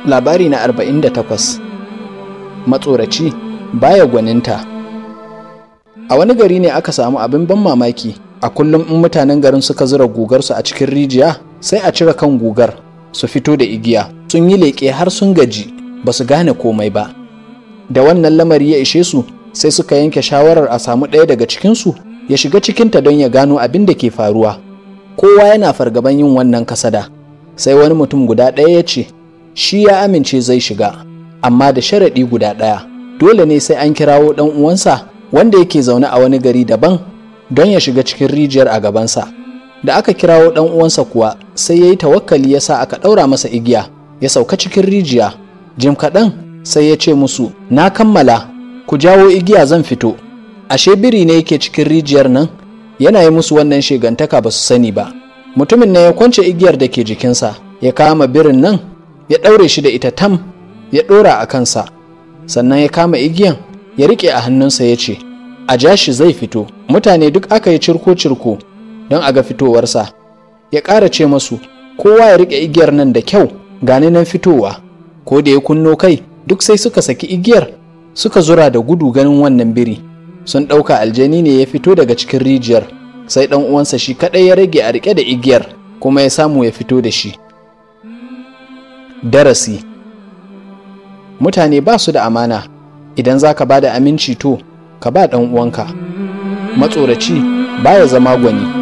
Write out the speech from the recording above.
labari na 48 matsoraci baya gwaninta a wani gari ne aka samu abin ban mamaki a kullum in mutanen garin suka zura gugarsu a cikin rijiya sai a cire kan gugar su fito da igiya sun yi leƙe har sun gaji ba su gane komai ba da wannan lamari ya ishe su sai suka yanke shawarar a samu ɗaya daga cikinsu ya shiga cikinta don ya gano abin da ke faruwa kowa yana fargaban yin wannan kasada sai wani mutum guda ɗaya ya ce shi ya amince zai shiga amma da sharaɗi guda ɗaya dole ne sai an kirawo ɗan uwansa wanda yake zaune a wani gari daban don ya shiga cikin rijiyar a gabansa da aka kirawo ɗan uwansa kuwa sai ya yi tawakkali ya sa aka ɗaura masa igiya ya sauka cikin rijiya jim kaɗan sai ya ce musu na kammala ku jawo igiya zan fito ashe biri ne yake cikin rijiyar nan yana yi musu wannan shegantaka ba su sani ba mutumin ne ya kwance igiyar da ke jikinsa ya kama birin nan ya ɗaure shi da ita tam ya ɗora a kansa sannan ya kama igiyan ya riƙe a hannunsa ya ce a ja shi zai fito mutane duk aka yi cirko-cirko don a ga fitowarsa ya ƙara ce masu kowa ya riƙe igiyar nan da kyau gani nan fitowa ko da ya kunno kai duk sai suka saki igiyar suka zura da gudu ganin wannan biri sun ɗauka aljani ne ya fito daga cikin rijiyar sai ɗan uwansa shi kaɗai ya rage a riƙe da igiyar kuma ya samu ya fito da shi darasi mutane ba su da amana idan za ka ba da aminci to ka ba ɗan uwanka matsoraci baya zama gwani